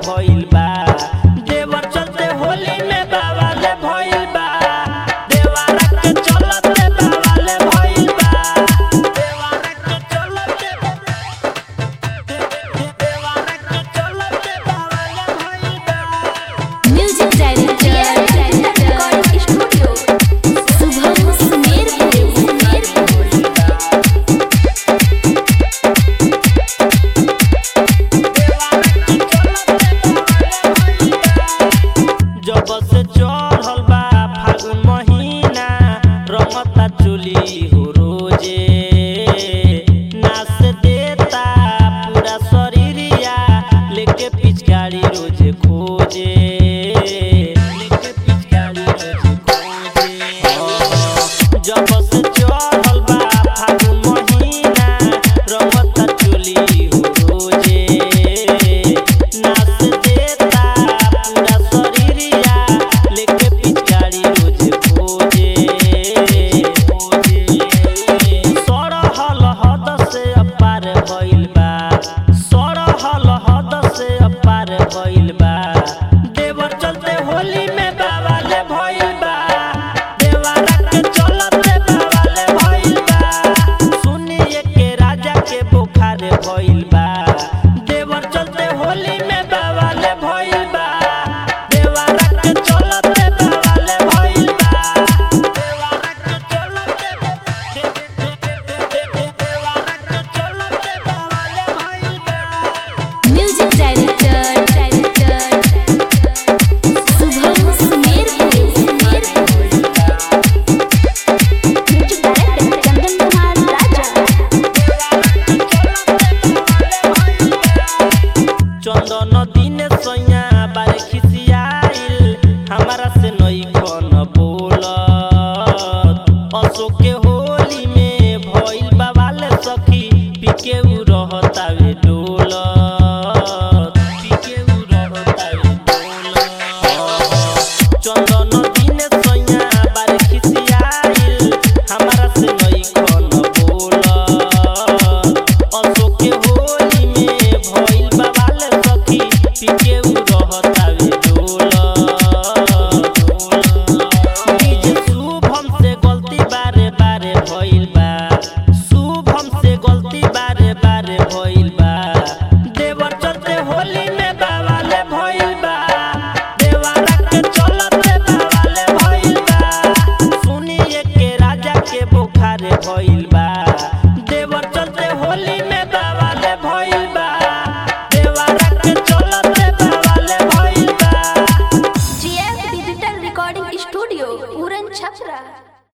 भइल बा देवर चलते होली में बावाले भइल बा देवारा के चलते बावाले भइल बा देवारा के चलते देवारा के चलते बावाले भइल बा music director recording studio Shubham Sumerpur जब से चढ़ल बा फागुन महीना रमता चुली हो रोजे नाच देता पूरा शरीरिया लेके पिचकारी रोजे खोजे लेके पिचकारी रोजे खोजे जब से चढ़ल बा फागुन महीना रमता चुली हो रोजे नाच देता पूरा शरीरिया लेके पिचकारी रोज खोजे खोजे सरहल हद से अपार भइल बा सरहल हद से अपार भइल बा देवर चलते होली में बावाले भइल बा देवारा के चलते बावाले भइल बा सुनिए के राजा के बुखार भइल बा देवर चलते होली में बावाले भइल बा देवारा के चलते बावाले भइल बा देवारा के चलते देवारा के चलते बावाले भइल बा music director Shubham Sumerpur music director Chandan Kumar राजा चंदन दिन सैया बारे खिसियाइल हमारा से नई कौन बोलत अशोक के होली में भइल बाबाले सखी पीके उ रहतावे डोलत पीके उ रहतावे डोलत चंदन दिन सैया बारे खिसियाइल हमारा से नई कौन बोलत अशोक के होली में भइल बाबाले सखी पीके उ रहतावे डोलत डीजे शुभम से गलती बारे बारे भइल बा शुभम से गलती बारे बारे भइल बा देवर चलते होली में बावाले भइल बा देवारा के चलते बावाले भइल बा सुनिए के राजा के बुखार भइल बा